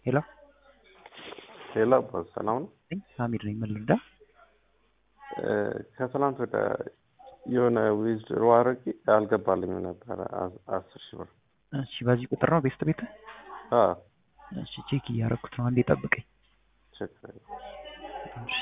ሄሎ ሄሎ አባት ሰላም ነው? አሚር ነኝ። ምን ልርዳ? ከትናንት ወደ የሆነ ዊዝድሮ አድርጌ አልገባልኝም ነበረ አ- አስር ሺህ ብር። እሺ፣ በዚህ ቁጥር ነው ቤስት ቤት? አዎ እሺ፣ ቼክ እያደረኩት ነው። አንዴ ጠብቀኝ። ችግር የለም። እሺ።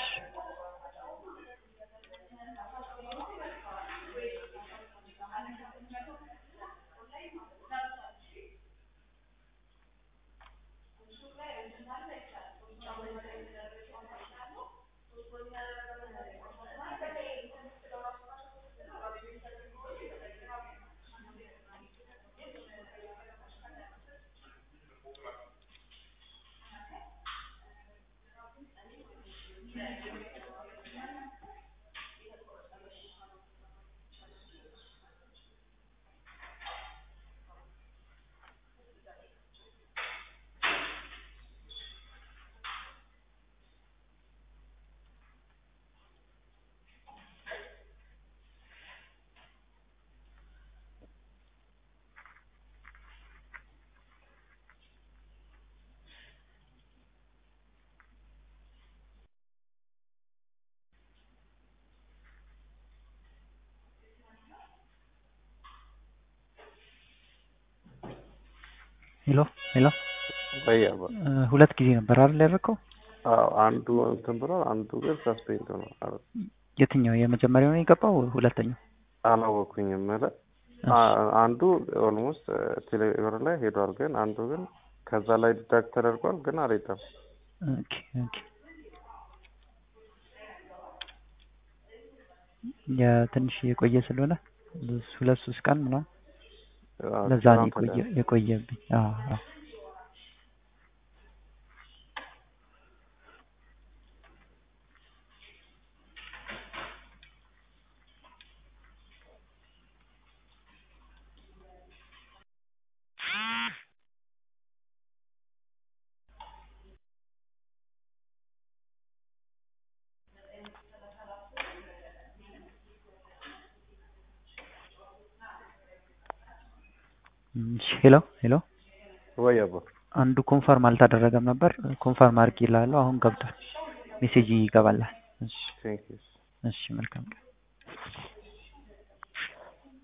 ሄሎ ሄሎ፣ ወይ አባት እ፣ ሁለት ጊዜ ነበር አይደል ያደረከው? አዎ አንዱ እንትን ብሏል፣ አንዱ ግን ሰስፔንድ ነው። የትኛው የመጀመሪያው ነው የገባው? ሁለተኛው? አላወኩኝም ማለት አንዱ ኦልሞስት ቴሌብር ላይ ሄዷል፣ ግን አንዱ ግን ከዛ ላይ ዲዳክት ተደርጓል፣ ግን አልሄደም። ኦኬ ኦኬ። የትንሽ የቆየ ስለሆነ ሁለት ሶስት ቀን ምናምን አዎ፣ ለዛ ነው ትናንት ወደ- የቆየ የቆየብኝ። አዎ አዎ። እሺ፣ ሄሎ ሄሎ፣ ወይ አባት አንዱ ኮንፈርም አልተደረገም ነበር። ኮንፈርም አድርጌ እልሃለሁ። አሁን ገብቷል። ሜሴጅ ይገባላል። እሺ ቴንክ ዩ እሺ፣ መልካም ቀን።